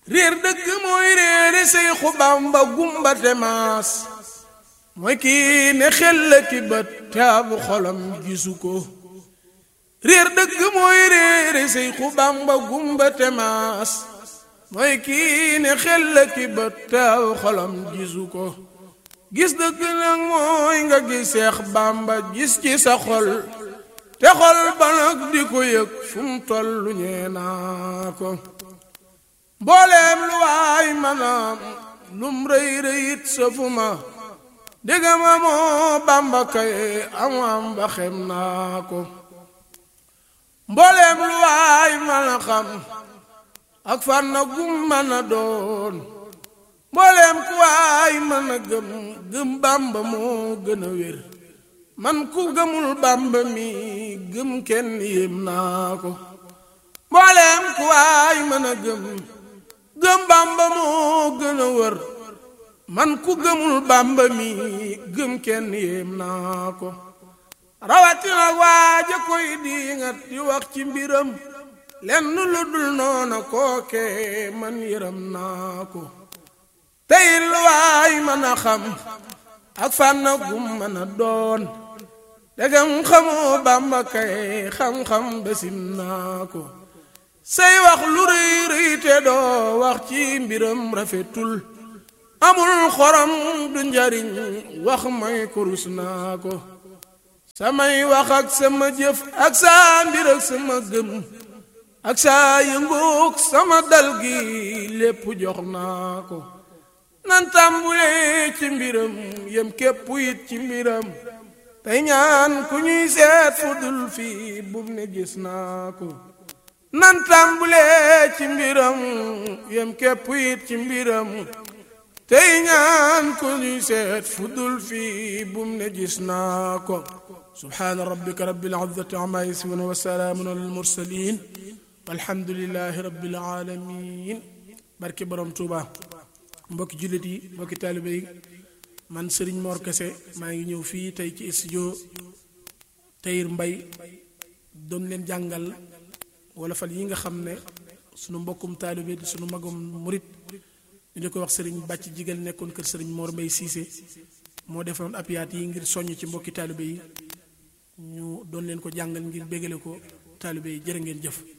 réer dëgg mooy réere say xubam ba gumbate maas mooy kii ne xel la ki bët taabu xolam gisu ko réer dëgg mooy réere say xubam ba gumbate maas mooy kii ne xel la ki bët taabu xolam gisu ko gis dëgg nag mooy nga gis Seex Bàmba gis ci sa xol te xol ba nag di ko yëg fu mu tollu ñee naa ko mbooleem lu waay manaam lum rëy rëyit safuma diggama moo Bàmba kay am am ba xem naa ko mbooleem lu waay mën a xam ak fànn gum mën a doon mbooleem ku waay mën a gëm gëm Bàmba moo gën a wér man ku gëmul Bàmba mi gëm kenn yéem naa ko mbooleem ku waay mën a gëm gëm Bàmba moo gën a wër man ku gëmul Bàmba mi gëm kenn yéem naa ko rawatina waaja koy diingat di wax ci mbiram lenn lu dul noona kooke man yëram naa ko tey lu waay mën a xam ak fànn gum mën a doon degam xamoo Bàmba kay xam-xam besim naa ko say wax lu rëy rëy te doo wax ci mbiram rafetul amul xorom du njariñ wax may kurus naa ko samay wax ak sama jëf ak saa mbir ak sama gëm ak saa yëngoog sama dal gi lépp jox naa ko nan tàmbulee ci mbiram yem képp it ci mbiram tey ñaan ku ñuy seet fu dul fii bum ne gis naa ko nan tàmbulee ci mbiram yem képp it ci mbiram tey ñaan ku ñuy seet fu dul fii bum ne gis naa ko subhaana rabbika rabbil izzati amma yasifun wa salaamun alal mursalin walhamdulillahi rabbil alamin barke borom Tuuba mbokki jullit yi mbokki taalibe yi man Serigne Mor Kese maa ngi ñëw fii tey ci studio Tahir Mbaye doon leen jàngal wala fal yi nga xam ne sunu mbokkum taalibe di sunu magum murit ñu di ko wax Serigne bàcc jigal nekkoon kër Serigne Mor Mbaye Cissé moo defoon apiyaat yi ngir soññ ci mbokki taalibe yi ñu doon leen ko jàngal ngir bégale ko taalibe yi jërë ngeen jëf